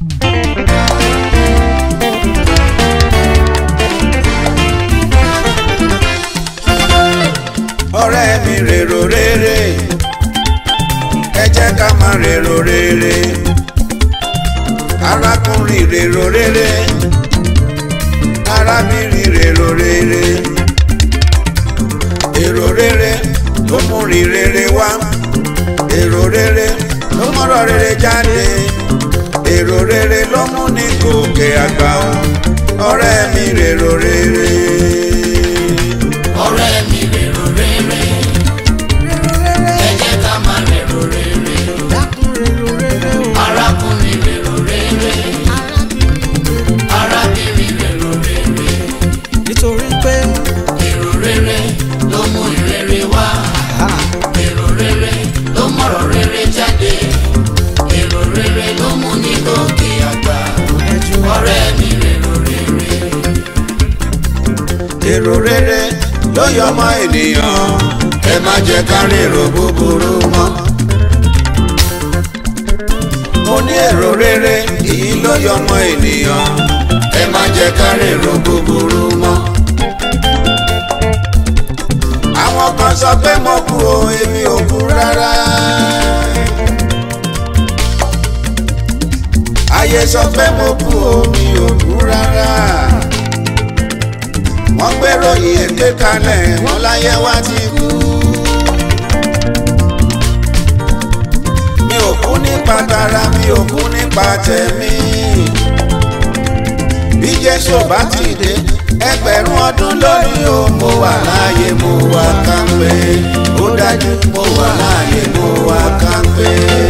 ọ̀rẹ́ mi rèrò rere ẹ jẹ́ ká máa rèrò rere arákùnrin rèrò rere arábìnrin rèrò rere èrò rere ló mú rí rere wá èrò rere ló mọ̀rọ̀ rere jáde èrò rere ló mú ní gòkè àgbà o ọ̀rẹ́ mi rèrò rere. ọ̀rẹ́ mi rèrò rere ẹ jẹ́ ká máa rèrò rere arákùnrin rèrò rere arábìnrin rèrò rere nítorí pé èrò rere ló mú ìrere wá èrò rere ló mọ̀rọ̀ rere jáde èrò rere ló mú ní gòkè àgbà ọ̀rẹ́ mi rèrò rere. èrò rere ló yọ ọmọ ènìyàn ẹ má jẹ́ ká rèrò búburú mọ́. mo ní èrò rere èyí ló yọ ọmọ ènìyàn ẹ má jẹ́ ká rèrò búburú mọ́. àwọn kan sọ pé mo kú o èmi ò kú rárá. ayé sọ pé mo kú o mi ò kú rárá wọ́n gbèrò ìyèké kalẹ̀ wọ́n láyé wá ti kú. mi ò kú nípa tara mi ò kú nípa tẹ̀mí. bí jésù bá ti dé ẹgbẹ̀rún ọdún lónìí o mo wà láàyè mo wà kánpé ó dájú mo wà láàyè mo wà kánpé.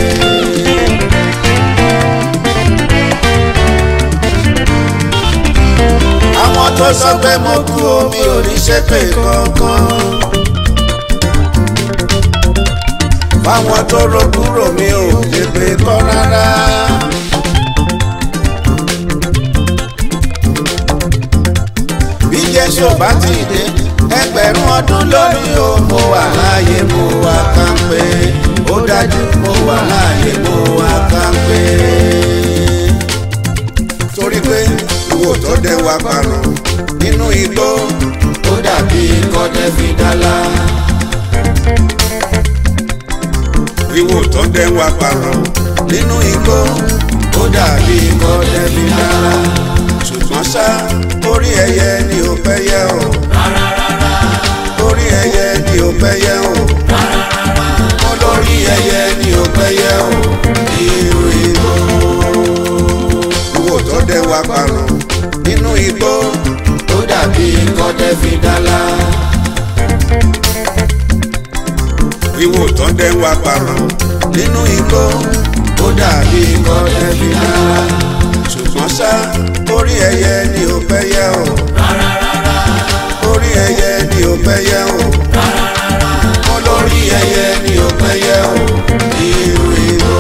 àwọn tó sọ pé mo kú omi ò ní ṣépè kankan. fáwọn tó ro kúrò mi ò ṣépè kọ́ rárá. bí jésù bá ti dé ẹgbẹ̀rún ọdún lónìí o mo wà láàyè mo wà kánpé ó dájú mo wà láàyè mo wà kánpé torí pé ìwò tó dẹ wá parun nínú igbó ó dàbí kọ́dẹ́ fi dálá. ìwò tó dẹ wá parun nínú igbó ó dàbí kọ́dẹ́ fi dálá. ṣùgbọ́n ṣá orí ẹyẹ ni ò fẹ́ yẹ o. orí ẹyẹ ni ò fẹ́ yẹ o. olórí ẹyẹ ni ò fẹ́ yẹ o. irú igbó ìwò tó dẹ wá parun nínú igbó ó dàbí kọ́dẹ́ fi dálá. ìwò tó dẹ wá parun nínú igbó ó dàbí kọ́dẹ́ fi dálá. ṣùgbọ́n ṣá orí ẹyẹ ni ò fẹ́ yẹ o. orí ẹyẹ ni ò fẹ́ yẹ o. olórí ẹyẹ ni ò fẹ́ yẹ o. irú igbó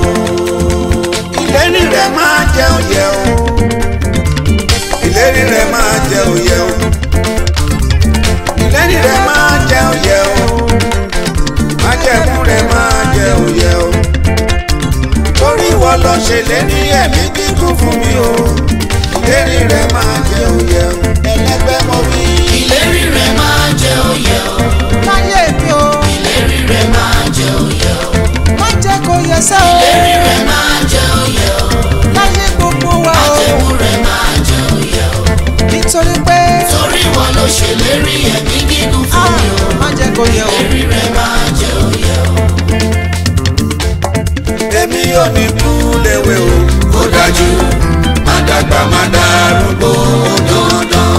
ìlérí rẹ̀ máa jẹ́ òye o ìlérí rẹ̀ máa jẹ́ òye o ìlérí rẹ̀ máa jẹ́ òye o májẹ̀mú rẹ̀ máa jẹ́ òye o torí ìwọ lọ ṣe lérí ẹ̀mí kíkún fún mi o ìlérí rẹ̀ máa jẹ́ òye o ẹlẹ́gbẹ́ mo wí. ìlérí rẹ̀ máa jẹ́ òye o láyé mi o ìlérí rẹ̀ máa jẹ́ òye o má jẹ́ kó yẹ sẹ́ o ìlérí rẹ̀ máa jẹ́ òye o láyé gbogbo wa o àjẹmú rẹ̀ máa jẹ́ òye o nítorí pé torí ìwọ ló ṣèlérí ẹ̀mí gígùn fún mi o má jẹ́ kó yẹ o ìlérí rẹ̀ máa jẹ́ òye o èmi ò ní kú léwe o ó dájú má dàgbà má dàrúgbó ó dandan.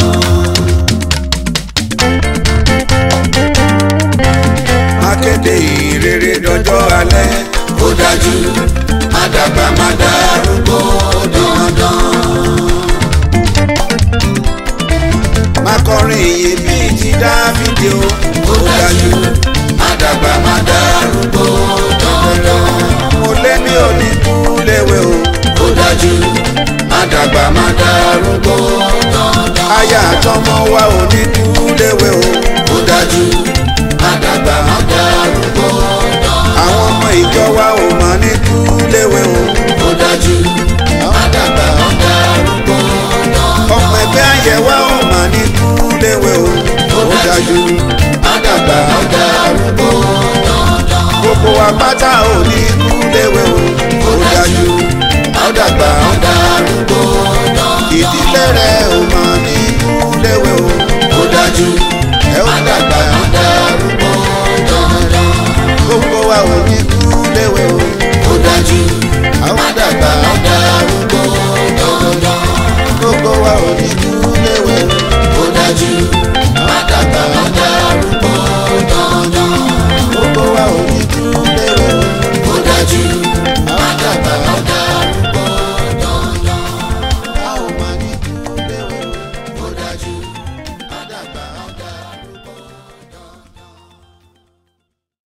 má kéde ìrere dọjọ́ alẹ́ ó dájú má dàgbà má dàrúgbó ó dandan. má kọrin ìyè bíi ti dáfídì o ó dájú má dàgbà má dàrúgbó ó dandan. mo lé mi ò ní kú léwe o ó dájú má dàgbà má dàrúgbó ó dandan. aya àtọmọ wa ò ní kú léwe o